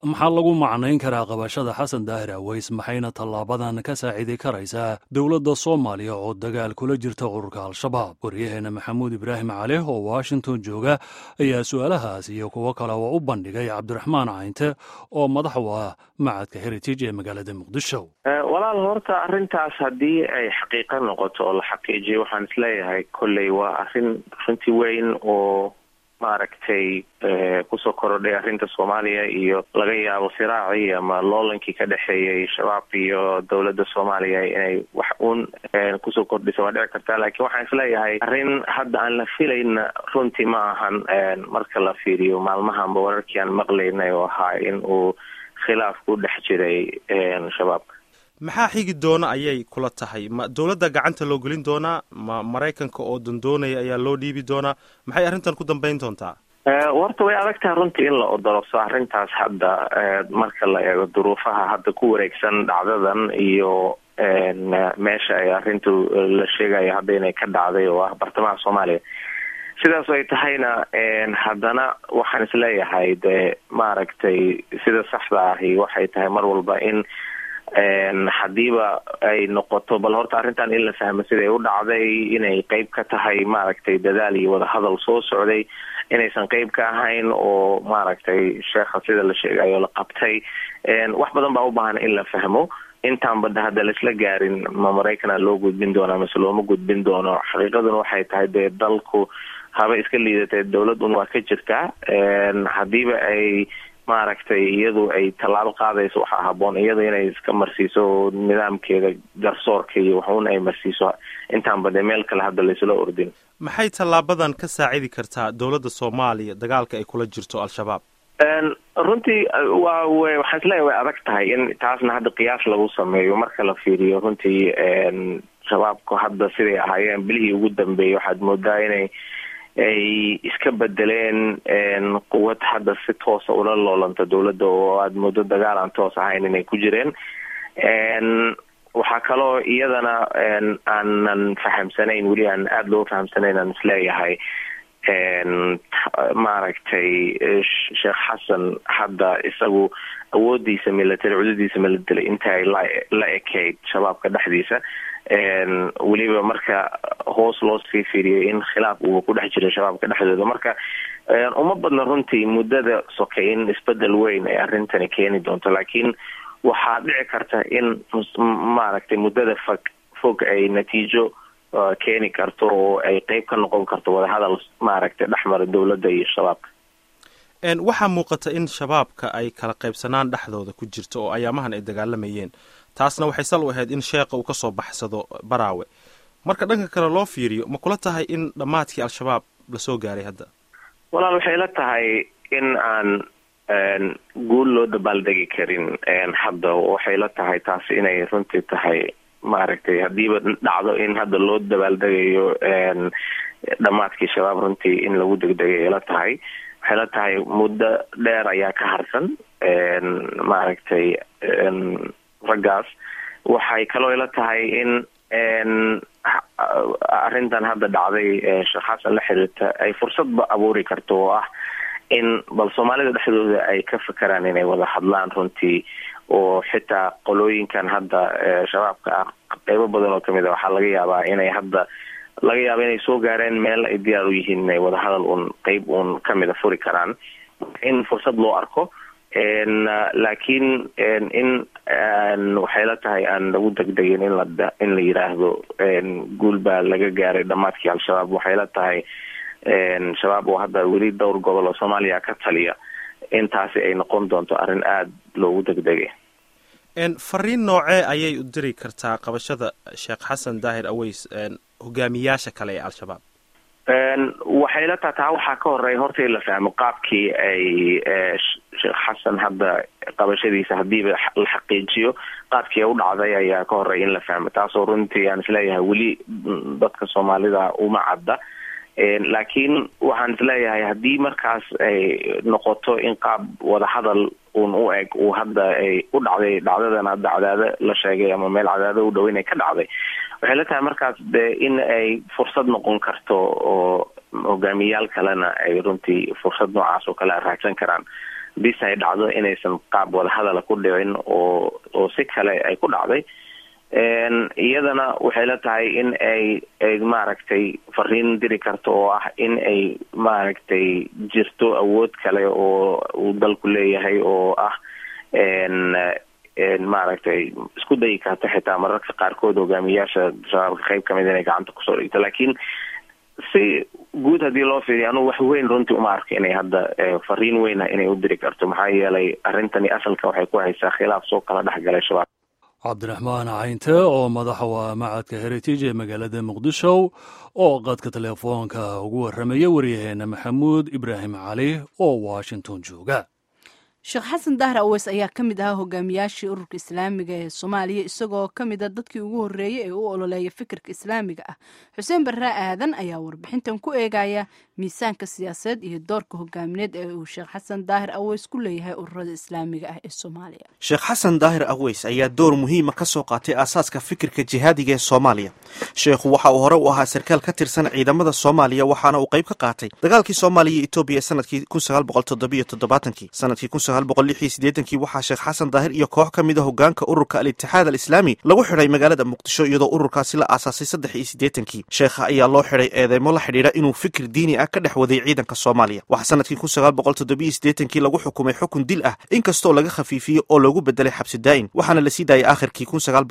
maxaa lagu macnayn karaa qabashada xasan daahir aweys maxayna tallaabadan ka saacidi karaysaa dowladda soomaaliya oo dagaal kula jirta ururka al-shabaab waryaheena maxamuud ibraahim cali oo washington jooga ayaa su-aalahaas iyo kuwo kale oo u bandhigay cabdiraxmaan caynte oo madax u ah macadka heritage ee magaalada muqdisho walaal horta arrintaas haddii ay xaqiiqo noqoto oo la xaqiijiyo waxaan isleeyahay kolley waa arrin runti weyn oo maaragtay kusoo korodhay arrinta soomaaliya iyo laga yaabo siraacii ama loolankii ka dhexeeyay shabaab iyo dowladda soomaaliya inay wax uun kusoo kordhisa waa dhici kartaa laakiin waxaan isleeyahay arrin hadda aan la filayna runtii ma ahan marka la fiiriyo maalmahanba wararkii aan maqlaynay oo ahaa in uu khilaaf ku dhex jiray shabaabka maxaa xigi doona ayay kula tahay ma dowladda gacanta loo gelin doonaa ma maraykanka oo dandoonaya ayaa loo dhiibi doonaa maxay arrintan ku dambeyn doontaa warta way adag tahay runtii in la odolobso arrintaas hadda marka la eego duruufaha hadda ku wareegsan dhacdadan iyo meesha ay arrintu la sheegayo hadda inay ka dhacday oo ah bartamaha soomaaliya sidaas ay tahayna haddana waxaan isleeyahay dee maaragtay sida saxda ahi waxay tahay mar walba in haddiiba ay noqoto bal horta arrintan in la fahmo siday u dhacday inay qeyb ka tahay maaragtay dadaal iyo wadahadal soo socday inaysan qeyb ka ahayn oo maaragtay sheekha sida la sheegayo la qabtay wax badan baa u baahan in la fahmo intaan badda hadda laisla gaarin ma maraykana loo gudbin doona mase looma gudbin doono xaqiiqaduna waxay tahay dee dalku haba iska liidatee dowlad un waa ka jirtaa haddiiba ay maaragtay iyadu ay tallaabo qaadayso waxaa haboon iyada inay iska marsiiso nidaamkeeda garsoorka iyo waxuun ay marsiiso intaanba dee meel kale hadda laysla ordin maxay tallaabadan ka saacidi kartaa dowladda soomaaliya dagaalka ay kula jirto al-shabaab runtii waa w waxaan isleeyahay way adag tahay in taasna hadda qiyaas lagu sameeyo marka la fiiriyo runtii shabaabku hadda siday ahaayeen bilihii ugu dambeeyay waxaad moodaa inay ay iska bedeleen quwad hadda si toosa ula loolanta dowladda oo aada muddo dagaal aan toos ahayn inay ku jireen waxaa kaloo iyadana aanan fahamsanayn weli aan aada loo fahamsanayn aan isleeyahay maaragtay sheekh xasan hadda isagu awoodiisa military cudadiisa military inta ay la la ekayd shabaabka dhexdiisa weliba marka hoos loo sii fiiriyay in khilaaf uu ku dhex jiray shabaabka dhexdooda marka uma badna runtii muddada sokay in isbedel weyn ay arrintani keeni doonto laakiin waxaa dhici karta in maaragtay muddada fog fog ay natiijo keeni karto oo ay qeyb ka noqon karto wadahadal maaragtay dhexmara dowladda iyo shabaabka waxaa muuqata in shabaabka ay kala qaybsanaan dhexdooda ku jirto oo ayaamahan ay dagaalamayeen taasna waxay sal u ahayd in sheekha uu kasoo baxsado baraawe marka dhanka kale loo fiiriyo ma kula tahay in dhammaadkii al-shabaab lasoo gaaray hadda walaal waxay la tahay in aan guul loo dabaaldegi karin hadda waxay la tahay taasi inay runtii tahay maaragtay haddiiba dhacdo in hadda loo dabaaldegayo dhammaadkii shabaab runtii in lagu degdegay la tahay waxay la tahay muddo dheer ayaa ka harsan maaragtay raggaas waxay kaloo ila tahay in arrintan hadda dhacday sheekh xasan la xiriirta ay fursadba abuuri karto oo ah in bal soomaalida dhexdooda ay ka fakeraan inay wada hadlaan runtii oo xitaa qolooyinkan hadda shabaabka ah qeybo badan oo kamid a waxaa laga yaabaa inay hadda laga yaaba inay soo gaareen meel ay diyaar u yihiin inay wadahadal uun qeyb uun kamida furi karaan in fursad loo arko laakiin in waxay la tahay aan lagu degdegin in la in la yiraahdo guul baa laga gaaray dhammaadkii al-shabaab waxay la tahay shabaab oo hadda weli dhowr gobol oo soomaaliya ka taliya intaasi ay noqon doonto arrin aada loogu degdegay fariin noocee ayay u diri kartaa qabashada sheekh xasan daahir aweys hogaamiyaasha kale ee al-shabaab waxay la taha taa waxaa ka horeeya horta in la fahmo qaabkii ay sheekh xasan hadda qabashadiisa haddiiba la xaqiijiyo qaabkii u dhacday ayaa ka horeeya in la fahmo taasoo runtii aan isleeyahay weli dadka soomaalida uma cadda laakiin waxaan isleeyahay haddii markaas ay noqoto in qaab wadahadal un u eg uu hadda ay u dhacday dhacdadan hadda cadaado la sheegay ama meel cadaado u dhow inay ka dhacday waxay la tahay markaas de in ay fursad noqon karto oo hogaamiyayaal kalena ay runtii fursad noocaas oo kale raadsan karaan bis ay dhacdo inaysan qaab wadahadala ku dhicin oo oo si kale ay ku dhacday iyadana waxay la tahay in ay ay maaragtay fariin diri karto oo ah in ay maaragtay jirto awood kale oo uu dalku leeyahay oo ah maaragtay isku dayi karta xitaa mararka qaarkood hogaamiyaasha shabaabka qeyb kamid inay gacanta kusoo dhigto laakiin si guud haddii loo fiiriyo anugu wax weyn runtii uma arko inay hadda fariin weyna inay u diri karto maxaa yeelay arrintani asalka waxay ku haysaa khilaaf soo kala dhexgalay shabaab cabdiraxmaan caynte oo madaxa waa macadka heritage ee magaalada muqdisho oo qadka telefoonka ugu warramaya waryaheena maxamuud ibraahim cali oo washington jooga sheekh xasan dahar aweys ayaa ka mid ahaa hogaamiyaashii ururka islaamiga ee soomaaliya isagoo ka mid a dadkii ugu horreeyey ee u ololeeya fikirka islaamiga ah xuseen barre aadan ayaa warbixintan ku eegaya miisaanka siyaasadeed iyo doorka hogaamineed ee uu sheekh xasan daahir aweys ku leeyahay ururada islaamiga ah ee soomaaliya sheekh xasan daahir aweys ayaa door muhiima ka soo qaatay aasaaska fikirka jihaadiga ee soomaaliya sheekhu waxa uu hore u ahaa sarkaal ka tirsan ciidamada soomaaliya waxaana uu qayb ka qaatay dagaalkii soomaaliya iyo etoobiya ee sanadkii sanadkii kii waxaa sheekh xasan daahir iyo koox ka mid a hogaanka ururka al-itixaad al-islaami lagu xidhay magaalada muqdisho iyadoo ururkaasi la aasaasay saddex iyo siddeetankii sheekha ayaa loo xidhay eedeymo la xidhiidha inuu fikir diini ah ka dhex waday ciidanka soomaaliya waxaa sanadkii kii lagu xukumay xukun dil ah inkastoo laga khafiifiyey oo loogu bedelay xabsi daa'in waxaana la sii daayay aakhirkii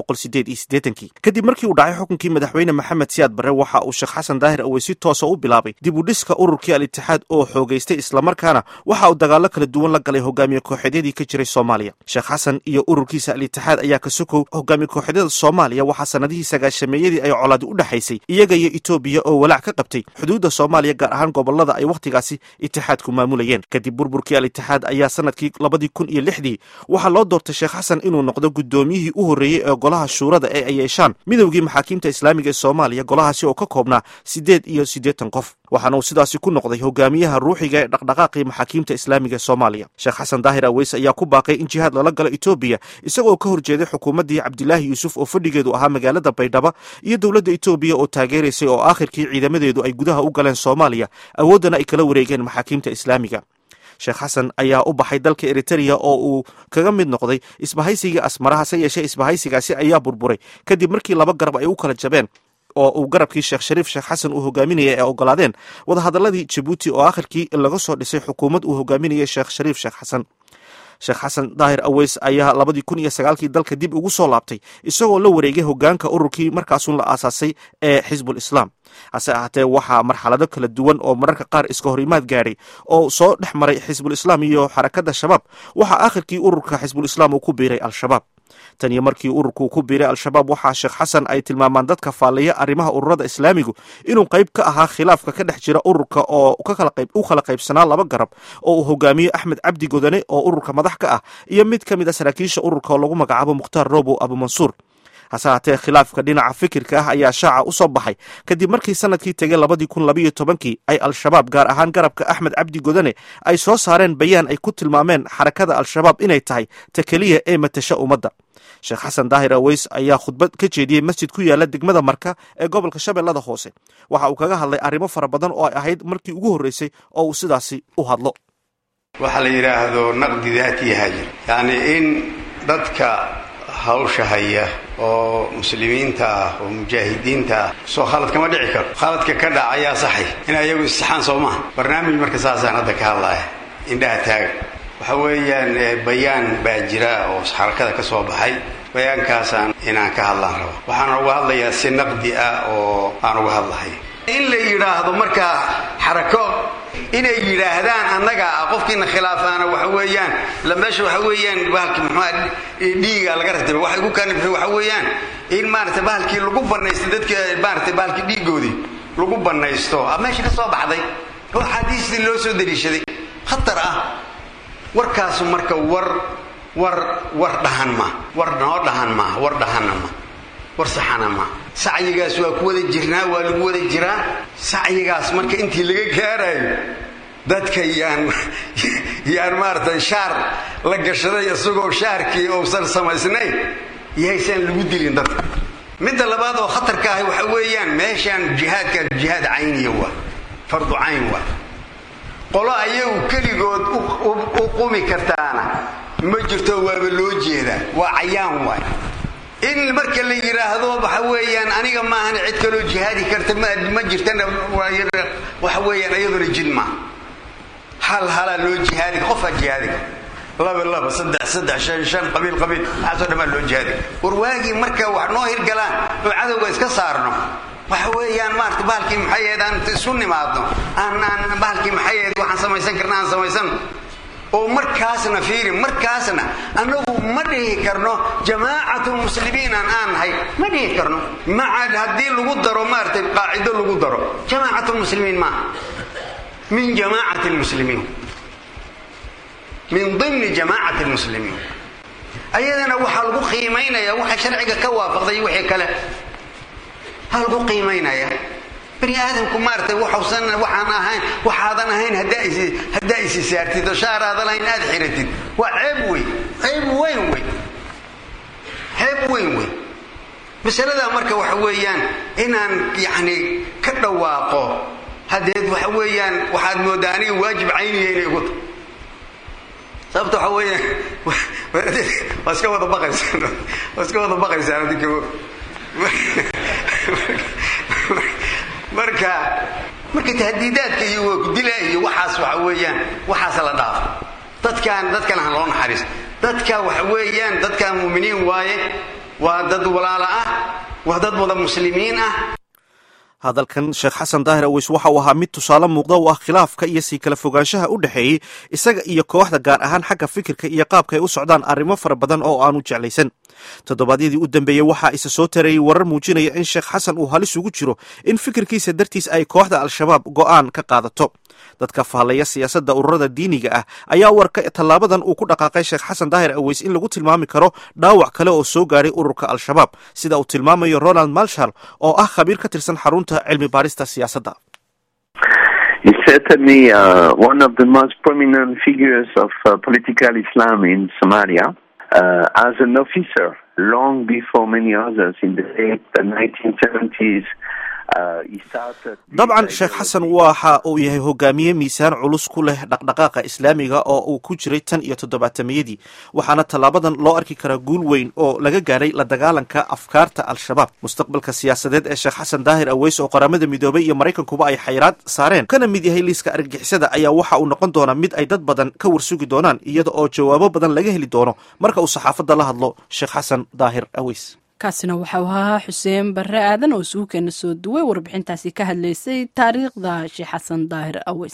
kii kadib markii uu dhacay xukunkii madaxweyne maxamed siyaad barre waxa uu sheekh xasan daahir awey si toosa u bilaabay dib u dhiska ururkii al-itixaad oo xoogaystay islamarkaana waxa uu dagaallo kala duwan la galay hogaamiye kooxeedyadii ka jiray soomaaliya sheekh xasan iyo ururkiisa al-itixaad ayaa ka sokow hogaamiye kooxeedyada soomaaliya waxaa sanadihii sagaashameeyadii ay colaadi u dhexaysay iyaga iyo etoobiya oo walaac ka qabtay xuduudda soomaaliya gaar ahaan gobolada ay wakhtigaasi itixaadku maamulayeen kadib burburkii al-itixaad ayaa sanadkii labadii kun iyo lixdii waxaa loo doortay sheekh xasan inuu noqdo guddoomiyihii u horreeyey ee golaha shuurada ee ay yeeshaan midowgii maxaakiimta islaamiga ee soomaaliya golahaasi oo ka koobnaa siddeed iyo siddeetan qof waxaana uu sidaasi ku noqday hogaamiyaha ruuxiga ee dhaqdhaqaaqii maxaakiimta islaamiga ee soomaaliya sheekh xasan daahir aweys ayaa ku baaqay in jihaad lala galo etoobiya isagoo ka horjeeday xukuumaddii cabdilaahi yuusuf oo fadhigeedu ahaa magaalada baydhaba iyo dowladda etoobiya oo taageeraysay oo aakhirkii ciidamadeedu ay gudaha u galeen soomaaliya awooddana ay kala wareegeen maxaakiimta islaamiga sheekh xasan ayaa u baxay dalka eritereya oo uu kaga mid noqday isbahaysigii asmara hase yeeshee isbahaysigaasi ayaa burburay kadib markii laba garab ay u kala jabeen oo uu garabkii sheekh shariif sheekh xasan uu hogaaminayay ee ogolaadeen wadahadaladii jabuuti oo aakhirkii laga soo dhisay xukuumad uu hogaaminayay sheekh shariif sheekh xasan sheekh xasan daahir aweys ayaa labadii kun iyo sagaalkii dalka dib ugu soo laabtay isagoo la wareegay hogaanka ururkii markaasuun la aasaasay ee xisbul islaam hase ahaatee waxaa marxalado kala duwan oo mararka qaar iska horimaad gaadhay oo soo dhex maray xisbul islaam iyo xarakadda shabaab waxaa aakhirkii ururka xisbul islaam uu ku biiray al-shabaab tan iyo markii ururku ku biiray al-shabaab waxaa sheekh xasan ay tilmaamaan dadka faallaya arrimaha ururada islaamigu inuu qayb ka ahaa khilaafka ka dhex jira ururka oo u kala qaybsanaa laba garab oo uu hogaamiyo axmed cabdi godane oo ururka madax ka ah iyo mid ka mid a saraakiisha ururka oo lagu magacaabo mukhtaar robow abumansuur hase haatee khilaafka dhinaca fikirka ah ayaa shaaca u soo baxay kadib markii sanadkii tegay labadii kun labayo tobankii ay al-shabaab gaar ahaan garabka axmed cabdi godane ay soo saareen bayaan ay ku tilmaameen xarakada al-shabaab inay tahay ta keliya ee matasha ummadda sheekh xasan daahir aweys ayaa khudbad ka jeediyey masjid ku yaala degmada marka ee gobolka shabeellada hoose waxa uu kaga hadlay arrimo fara badan oo ay ahayd markii ugu horreysay oo uu sidaasi u hadlo waxaa la yidhaahdo naqdi daati haajir yacni in dadka hawsha haya oo muslimiinta ah oo mujaahidiinta ah soo khalad kama dhici karo khaladka ka dhaca ayaa saxay in ayagu istixaan soo maha barnaamij marka saasaan hadda ka hadlaya indhaha taaga waxa weeyaan bayaan baa jira oo xarakada ka soo baxay bayaankaasaan inaan ka hadlaan rabo waxaan uga hadlayaa si naqdi ah oo aan uga hadlahay in la yidhaahdo markaa xarako inay yidhaahdaan annaga ah qofkiina khilaafaana waxa weeyaan la meesha waxa weeyaan bahalki muxuua dhiiga laga ratibay waxa igu kanibxi waxa weeyaan in maaragtay bahalkii lagu banaysto dadka maaragtay bahalkii dhiigoodii lagu banaysto a meesha ka soo baxday oo axaadiistii loo soo daliishaday khatar ah warkaasu marka war war war dhahan ma war noo dhahan maa war dhahanna ma war saxana ma sacyigaas waa ku wada jirnaa waa lagu wada jiraa sacyigaas marka intii laga gaarayo dadka yaan yaan maaragtay shaar la gashaday isagoo shaarkii uusan samaysnayn yahaysaan lagu dilin dadka midda labaad oo khatarka ahi waxa weeyaan meeshaan jihaadka jihaad cayniya waa fardu cayn waa qolo ayagu keligood u qumi kartaana ma jirto waaba loo jeedaa waa cayaan waay in marka la yidhaahdo waxa weeyaan aniga maahan cid kaloo jihaadi karta ma jirtana waxa weeyaan iyaduna jid maaha hal halaa loo jihaadiga qofaa jihaadiga laba laba saddex saddex shan shan qabiil qabiil waxaasoo dhan baa loo jihaadiga war waagii marka wax noo hirgalaan oo cadowga iska saarno waxa weeyaan maarata bahalkii maxayeed aan isu nimaadno aan aan bahalkii maxayeed waxaan samaysan karna aan samaysano oo markaasna fiiri markaasna annagu ma dhihi karno jamaacatu muslimiin aan aan nahay ma dhihi karno maca haddii lagu daro maaratay qaacido lagu daro jamaacatu muslimiin maaha min jamaacati lmuslimiin min dimni jamaacati lmuslimiin ayadana waxaa lagu qiimaynaya waxa sharciga ka waafaqday wixii kale ha lagu qiimaynaya bani aadamku maaratay waxusan waxaan ahayn waxaadan ahayn haddaa isi saartid oo shaaraadan ahayn aad xiratid waa ceeb wey ceeb weyn wey ceeb weyn wey masaladaa marka waxa weeyaan inaan yacni ka dhawaaqo haddeed waxa weeyaan waxaad moodaa aniga waajib cayniya inay igu tahay sababta waxa weeyaan waa iska wada baqaysaan waa iska wada baqaysaan adinka marka marka tahdiidaadka iyo waakudila iyo waxaas waxa weeyaan waxaas la dhaafo dadkaan dadkan han loo naxariis dadka waxa weeyaan dadkan muuminiin waaye waa dad walaala ah waa dad wada muslimiin ah hadalkan sheekh xasan daahir aweys waxa uu ahaa mid tusaale muuqda u ah khilaafka iyo sii kala fogaanshaha u dhexeeyey isaga iyo kooxda gaar ahaan xagga fikirka iyo qaabka ay u socdaan arrimo fara badan oo aanu jeclaysan toddobaadyadii u dambeeyey waxaa isa soo tareeyey warar muujinaya in sheekh xasan uu halis ugu jiro in fikirkiisa dartiis ay kooxda al-shabaab go'aan ka qaadato dadka faallaya siyaasadda ururada diiniga ah ayaa warka tallaabadan uu ku dhaqaaqay sheekh xasan daahir aweys in lagu tilmaami karo dhaawac kale oo soo gaadhay ururka al-shabaab sida uu tilmaamayo ronald malshal oo ah khabiir ka tirsan xarunta cilmi baarista siyaasadda He's certainly uh, one of the most prominent figures of uh, political Islam in Somalia. Uh, as an officer, long before many others in the late 1970s, dabcan sheekh xasan waxa uu yahay hogaamiye miisaan culus ku leh dhaqdhaqaaqa islaamiga oo uu ku jiray tan iyo toddobaatamiyadii waxaana tallaabadan loo arki karaa guul weyn oo laga gaadhay la dagaalanka afkaarta al-shabaab mustaqbalka siyaasadeed ee sheekh xasan daahir aweys oo qaramada midoobay iyo maraykankuba ay xayraad saareen kana mid yahay liiska argagixisada ayaa waxa uu noqon doonaa mid ay dad badan ka warsugi doonaan iyada oo jawaabo badan laga heli doono marka uu saxaafadda la hadlo sheekh xasan daahir aweys kaasina waxau ahaa xuseen barre aadan oo suukeena soo duway warbixintaasi ka hadlaysay taariikhda sheekh xasan daahir aweys